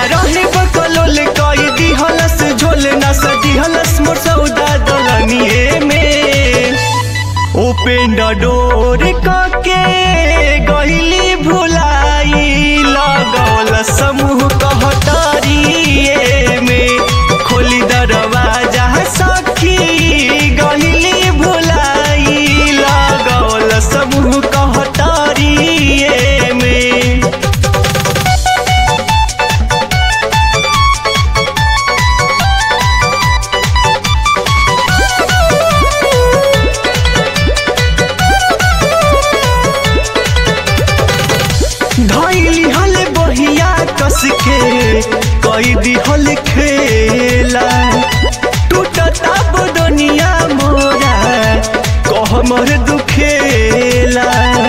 रहे बकलोल कई दिहलस झोल न सदिहलस मोर सौदा दलनिए में उपेंद्र डोर कके गईली भुलाई लगौल समूह कहतरिए में खोली दरवाजा सखी गईली भुलाई लगौल समूह कहतरिए में धैली हल बहिया कस के कई दिहल खेला टूटता बदनिया मोरा कह मर दुखेला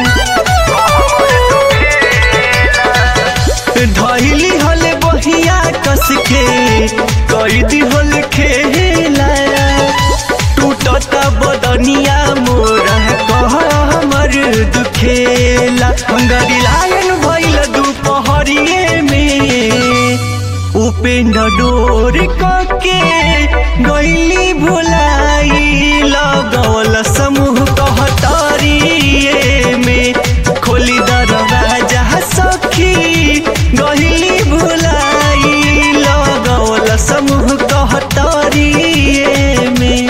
धैली हल बहिया कस के कई दिहल खेला टूटता बदनिया मोरा कह हमर दुखेला हंगरी लायन भइल दुपहरिए में उपेंद्र डोर कके गईली भुलाई लगौल समूह कहतरिए में खोली दरवाजा सखी गईली भुलाई लगौल समूह कहतरिए में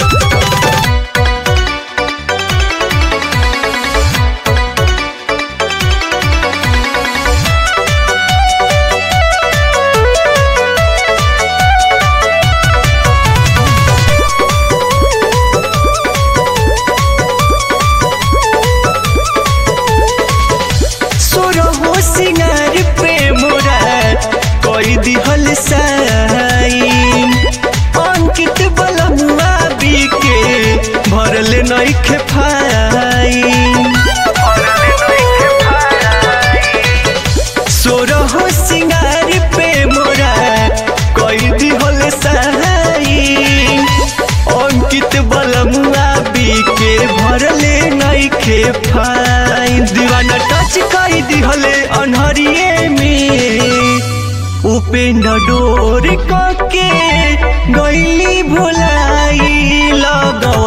सोरहो सिंगार पे मोरा कोई दिहल साइन अंकित बलमुआ बीके भरले नइखे फाइन सोरहो सिंगार पे मोरा कोई दिहल साइन अंकित बलमुआ बीके भरले नइखे फाइन दीवाना टच कई दिहले अनहरिए में उपेंद्र डोर कके गईली भुलाई लगौ